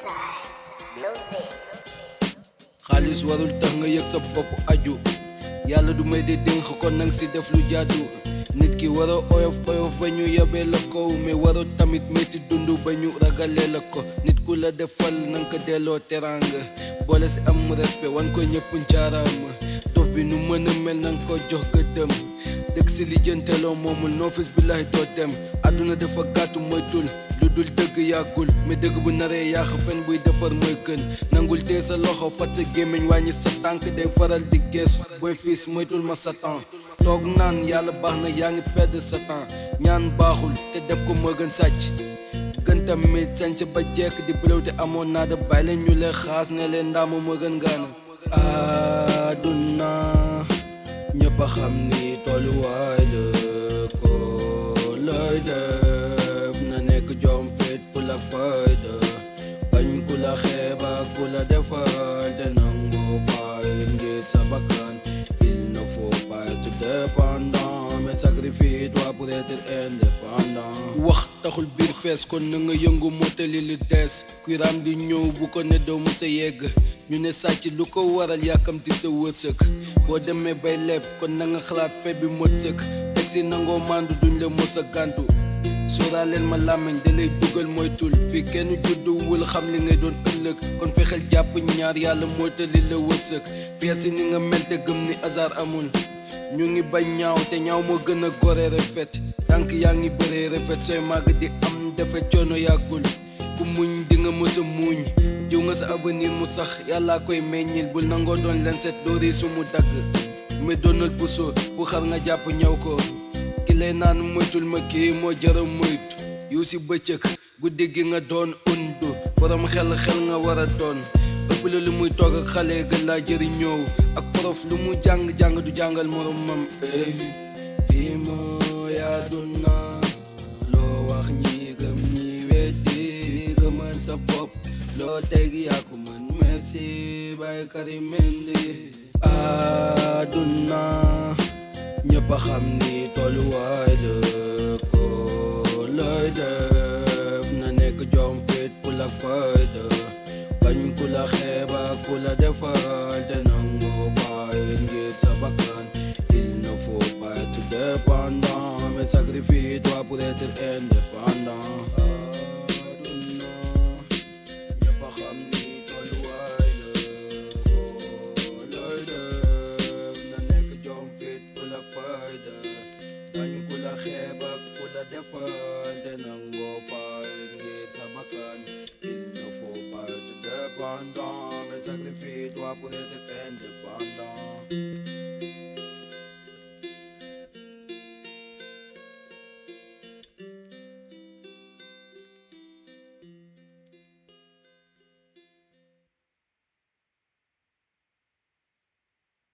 xaalis warul tax nga yëg sa bopp aju yàlla du may di dénk kon nang si def lu jaadu nit ki war a oyof oyof ba ñu yebee la ko mais waroo tamit métti dund ba ñu ragalee la ko nit ku la defal nanga ko delloo teraanga boole si am respect wan ko ñëpp ncaaraama dof bi nu mën a mel nanga ko jox gëddëm dëgg si lijjanteloo moomul noofis billahi doo dem àdduna dafa gàttu moytul lu dul dëgg yàggul mais dëgg bu naree yàq fen buy defar mooy gën nangul tee sa loxo fat sa gémmiñ wàññi sa tànk day faral di gees booy fiis moytul ma sa temps toog naan yàlla baax na yaa ngi perdre sa temps ñaan baaxul te def ko moo gën sàcc gën tamit sañ sa ba jekk di bëlew te amoon naa da bàyyi leen ñu leen xaas ne leen ndaama moo gën gaana àdduna ñëpp a xam ni tolluwaay la ko looy def na nekk jom fit ful ak fayda bañ ku la xeeb ak ku la defal te nangu fay ngir sa bakkan il ne faut pas être dépendant mais sacrifie-toi pour être indépendant wax taxul biir fees kon na nga yëngu mottali lu des kuy raam di ñëw bu ko ne doo mësa yegg ñu ne sàcc lu ko waral yàkkamti sa wërsëg boo demee bay leb kon na nga xalaat fe bi mot sëkk teg si nangoo mandu duñ la mos a gàntu sóoraaleen ma làmmiñ da lay dugal moytul fii kenn judduwul xam li ngay doon ëllëg kon fexeel jàpp ñaar yàlla mootali la wërsëg fier si ni nga mel te gëm ni hasard amul ñu ngi bañ ñaaw te ñaaw moo gën a gore rafet tànk yaa ngi bëree rafet sooy màgg di am defe coono yàggul ku muñ di nga mës a muñ jiw nga sa avenir mu sax yàllaa koy meññil bul nangoo doon len set doori su mu dagg mais doonal puso bu xar nga jàpp ñëw ko ki lay naan moytul ma kii moo jara moytu yu si bëccëg guddi gi nga doon undu borom xel xel nga war a doon ëpp la lu muy toog ak xale gën laa jëriñoo ak prof lu mu jàng jàng du jàngal moromam eh fii mooy àdduna loo wax ñi gëm ñi weddi gëmal sa bopp loo teg yaa ko mën merci bay Karim Mendy àdduna ñëpp a xam ni tolluwaay la ko looy def na nekk jom fit ful ak fayda bañ ku la xeeb ak ku la defal te nangu fay ngir sa bakkan il ne faut pas être dépendant mais sacrifie-toi pour être indépendant ñëpp a xam ni tolluwaay la ko looy def na nekk jom fit ful ak fayda bañ ku la xeeb ak ku la defal te nangoo fay ngir sa bakkan il ne faut pas être dépendant mais sacrifie-toi pour être indépendant